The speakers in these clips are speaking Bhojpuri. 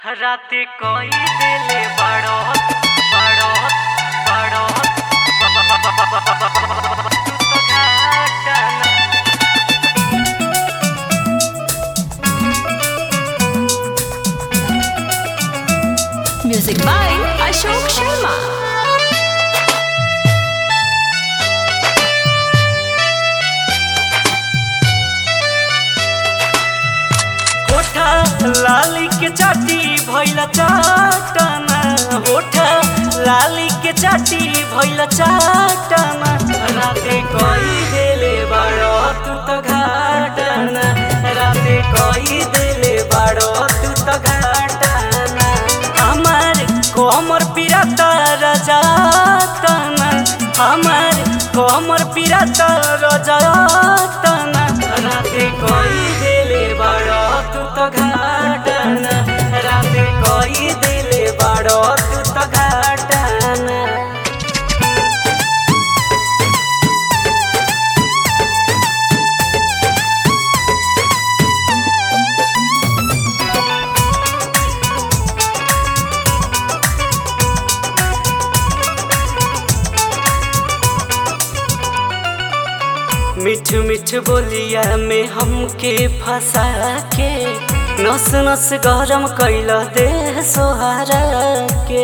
রাতে কই দিলে বাড়ত বাড়ত বাড়ত ঘাটানা Music by Ashok Sharma. होठा लाली के चाटी भैला चाटना होठा लाली के चाटी भैला चाटना राते कई देले बाड़ो तू तो घाटना राते कई देले बाड़ो तू तो घाटना हमार कोमर पिराता रजातना हमार कोमर पिराता रजातना राते कई देले बाड़ो तू तो घाटना राते कई देले बाड़ो तू तो घाटना मिठ मिठ बोलिया में हमके फंसा के नस नस गरम कैल दे सोहारा के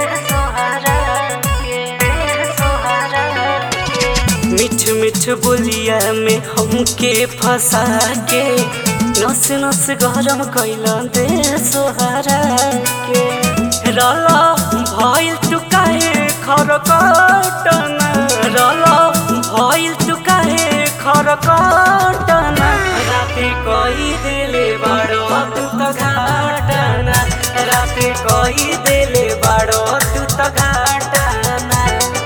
मिठ मिठ बोलिया में हमके फंसा के नस नस गरम कैल दे सोहारा के रला भइल तू काहे खरकटना रला भइल तू काहे खरकटना राते कई देले बाड़ो तू तो घाटना राते कई देले बाड़ो तू तो घाटना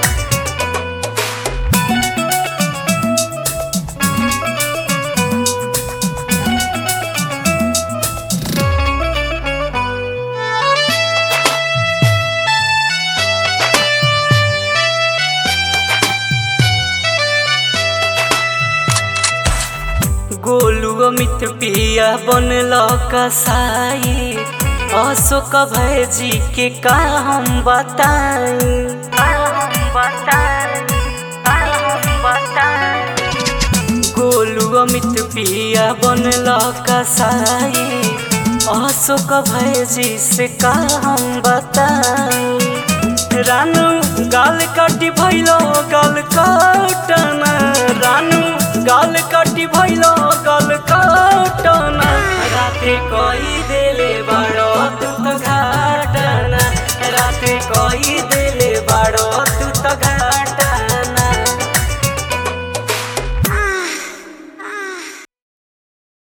गोलू अमित पिया बनल कसाई अशोक भैजी के का हम बताई गोलू अमित पिया बनल कसाई अशोक भैजी से का हम बताई रानू गाल काटी भैलो गाल काटना रानू गाल काटी भैलो गाल काटना राते कई देले बाड़ो तू